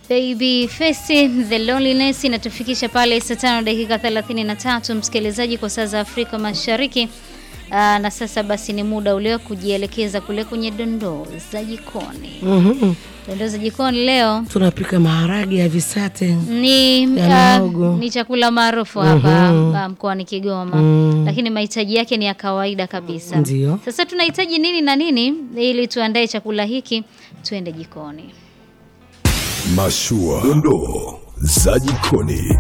Baby Face The Loneliness inatufikisha pale saa tano dakika 33 msikilizaji, kwa saa za Afrika Mashariki. Aa, na sasa basi ni muda ule wa kujielekeza kule kwenye dondoo za jikoni. Mhm. Dondoo za jikoni leo Tunapika maharage ya visate. ni, Ya ah, mihogo. ni chakula maarufu hapa ah, mkoani Kigoma Mm. lakini mahitaji yake ni ya kawaida kabisa. Ndio. Sasa tunahitaji nini na nini ili tuandae chakula hiki? Tuende jikoni. Mashua, dondoo za jikoni.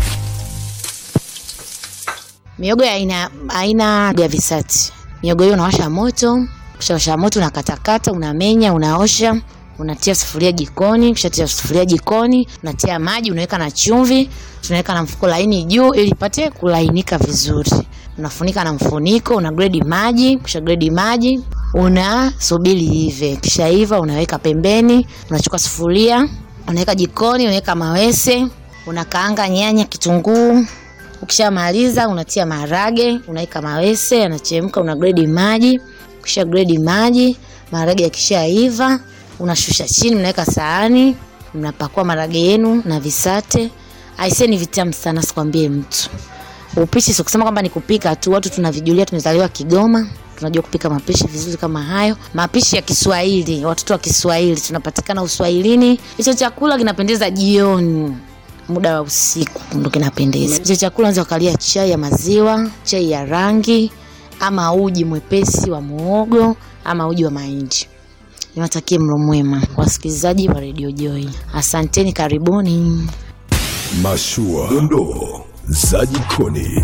Mihogo ya aina aina ya visati. Mihogo hiyo unawasha moto, ukishawasha moto unakatakata, unamenya, unaosha, unatia sufuria jikoni, ukishatia sufuria jikoni, unatia maji, unaweka na chumvi, tunaweka na mfuko laini juu ili ipate kulainika vizuri. Unafunika na mfuniko, una gredi maji, kisha gredi maji, unasubiri ive. Kisha iva unaweka pembeni, unachukua sufuria, unaweka jikoni, unaweka mawese, unakaanga nyanya, kitunguu, Ukishamaliza unatia maharage, unaweka mawese, yanachemka, una gredi maji. Ukisha gredi maji, maharage yakishaiva, unashusha chini, mnaweka sahani, mnapakua maharage yenu na visate. Aisee, ni vitamu sana, sikwambie mtu. Upishi sio kusema kwamba ni kupika tu, watu tunavijulia, tumezaliwa Kigoma, tunajua kupika mapishi vizuri kama hayo. Mapishi ya Kiswahili, watoto wa Kiswahili tunapatikana Uswahilini. Hicho chakula kinapendeza jioni muda wa usiku ndo kinapendeza. Hicho chakula unaweza ukalia chai ya maziwa, chai ya rangi, ama uji mwepesi wa muogo, ama uji wa mahindi. Niwatakie mlo mwema wasikilizaji wa Radio Joy. Asanteni, karibuni. Mashua, dondoo za jikoni.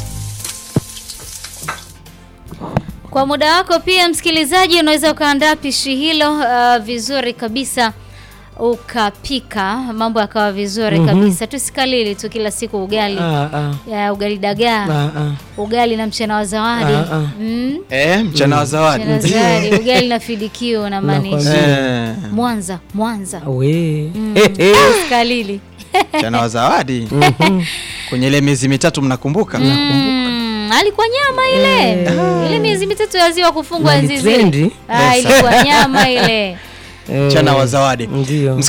Kwa muda wako pia msikilizaji, unaweza ukaandaa pishi hilo uh, vizuri kabisa ukapika mambo yakawa vizuri kabisa. Tusikalili tu kila siku ugali Ah, ah. ya ugali dagaa, Ah, ah. ugali na mchana wa zawadi Ah, ah. mm? Eh, mchana wa zawadi. mchana wa zawadi, ugali na fidikio na maanisha Eh, Mwanza, Mwanza We. Tusikalili mchana wa zawadi. Kwenye ile miezi mitatu mnakumbuka? Mm, alikuwa nyama ile ile miezi mitatu ya ziwa kufungwa Na enzi zile. litrendi. Ah, ilikuwa nyama ile Eh, Mchana wa zawadi. Ndio.